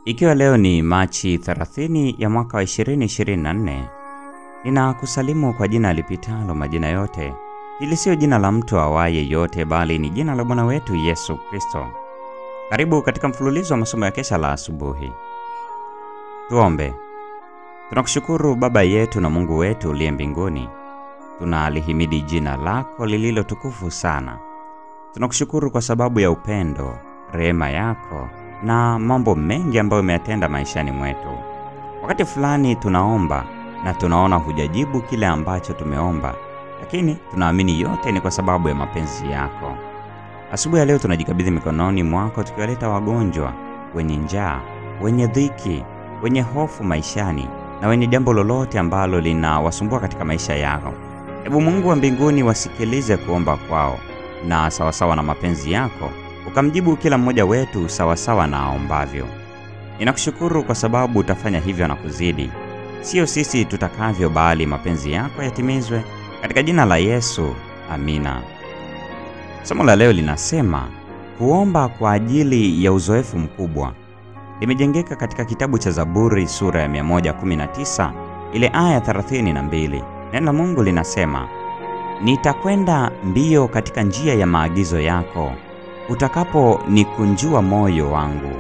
Ikiwa leo ni Machi 30 ya mwaka wa 2024, ninakusalimu kwa jina lipitalo majina yote. Hili siyo jina la mtu awaye yote, bali ni jina la Bwana wetu Yesu Kristo. Karibu katika mfululizo wa masomo ya kesha la asubuhi. Tuombe. Tunakushukuru Baba yetu na Mungu wetu uliye mbinguni, tunalihimidi jina lako lililo tukufu sana. Tunakushukuru kwa sababu ya upendo, rehema yako na mambo mengi ambayo umeyatenda maishani mwetu. Wakati fulani tunaomba na tunaona hujajibu kile ambacho tumeomba, lakini tunaamini yote ni kwa sababu ya mapenzi yako. Asubuhi ya leo tunajikabidhi mikononi mwako, tukiwaleta wagonjwa, wenye njaa, wenye dhiki, wenye hofu maishani na wenye jambo lolote ambalo linawasumbua katika maisha yao. Hebu Mungu wa mbinguni wasikilize kuomba kwao, na sawasawa na mapenzi yako ukamjibu kila mmoja wetu sawasawa na aombavyo. Ninakushukuru kwa sababu utafanya hivyo na kuzidi, sio sisi tutakavyo, bali mapenzi yako yatimizwe katika jina la Yesu, amina. Somo la leo linasema kuomba kwa ajili ya uzoefu mkubwa. Limejengeka katika kitabu cha Zaburi sura ya 119 ile aya 32. Neno la Mungu linasema, nitakwenda mbio katika njia ya maagizo yako utakaponikunjua moyo wangu.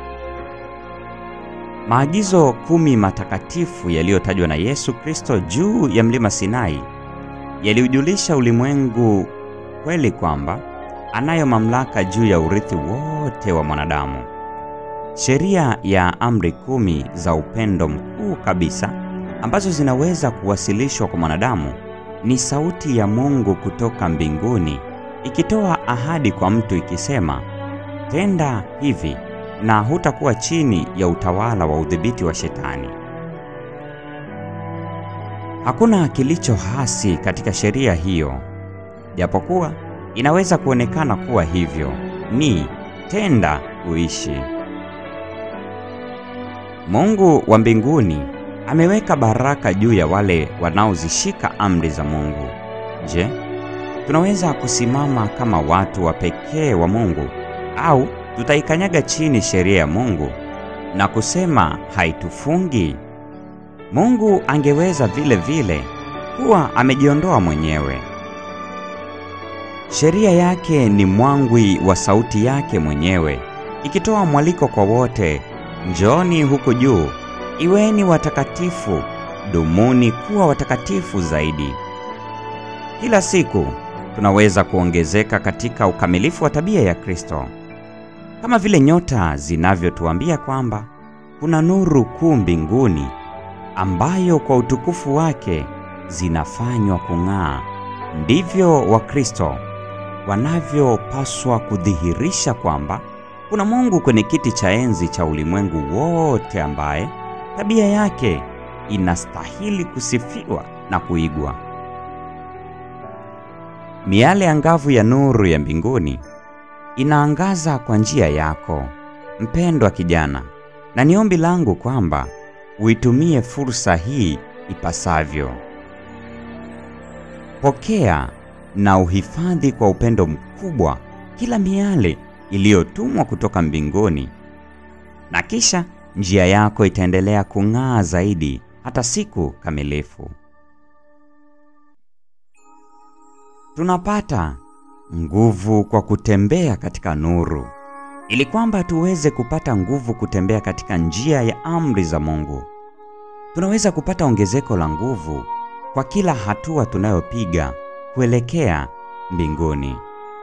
Maagizo kumi matakatifu yaliyotajwa na Yesu Kristo juu ya mlima Sinai yaliujulisha ulimwengu kweli kwamba anayo mamlaka juu ya urithi wote wa mwanadamu. Sheria ya amri kumi za upendo mkuu kabisa ambazo zinaweza kuwasilishwa kwa mwanadamu ni sauti ya Mungu kutoka mbinguni ikitoa ahadi kwa mtu ikisema, tenda hivi na hutakuwa chini ya utawala wa udhibiti wa Shetani. Hakuna kilicho hasi katika sheria hiyo, japokuwa inaweza kuonekana kuwa hivyo. Ni tenda uishi. Mungu wa mbinguni ameweka baraka juu ya wale wanaozishika amri za Mungu. Je, tunaweza kusimama kama watu wa pekee wa Mungu au tutaikanyaga chini sheria ya Mungu na kusema haitufungi? Mungu angeweza vile vile kuwa amejiondoa mwenyewe. Sheria yake ni mwangwi wa sauti yake mwenyewe, ikitoa mwaliko kwa wote, njooni huku juu, iweni watakatifu, dumuni kuwa watakatifu zaidi. Kila siku tunaweza kuongezeka katika ukamilifu wa tabia ya Kristo, kama vile nyota zinavyotuambia kwamba kuna nuru kuu mbinguni ambayo kwa utukufu wake zinafanywa kung'aa. Ndivyo Wakristo wanavyopaswa kudhihirisha kwamba kuna Mungu kwenye kiti cha enzi cha ulimwengu wote, ambaye tabia yake inastahili kusifiwa na kuigwa. Miale angavu ya nuru ya mbinguni inaangaza kwa njia yako, mpendwa kijana, na ni ombi langu kwamba uitumie fursa hii ipasavyo. Pokea na uhifadhi kwa upendo mkubwa kila miale iliyotumwa kutoka mbinguni, na kisha njia yako itaendelea kung'aa zaidi hata siku kamilifu. Tunapata nguvu kwa kutembea katika nuru, ili kwamba tuweze kupata nguvu kutembea katika njia ya amri za Mungu. Tunaweza kupata ongezeko la nguvu kwa kila hatua tunayopiga kuelekea mbinguni.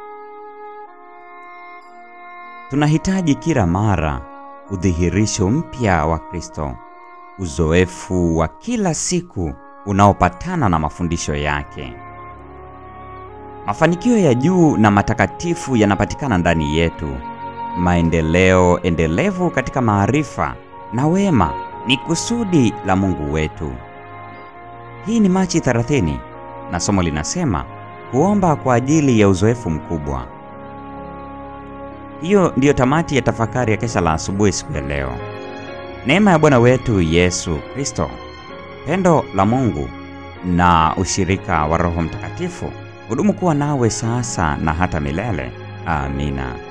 Tunahitaji kila mara udhihirisho mpya wa Kristo, uzoefu wa kila siku unaopatana na mafundisho yake. Mafanikio ya juu na matakatifu yanapatikana ndani yetu. Maendeleo endelevu katika maarifa na wema ni kusudi la Mungu wetu. Hii ni Machi 30 na somo linasema kuomba kwa ajili ya uzoefu mkubwa. Hiyo ndiyo tamati ya tafakari ya kesha la asubuhi siku ya leo. Neema ya Bwana wetu Yesu Kristo, pendo la Mungu na ushirika wa Roho Mtakatifu hudumu kuwa nawe sasa na hata milele. Amina.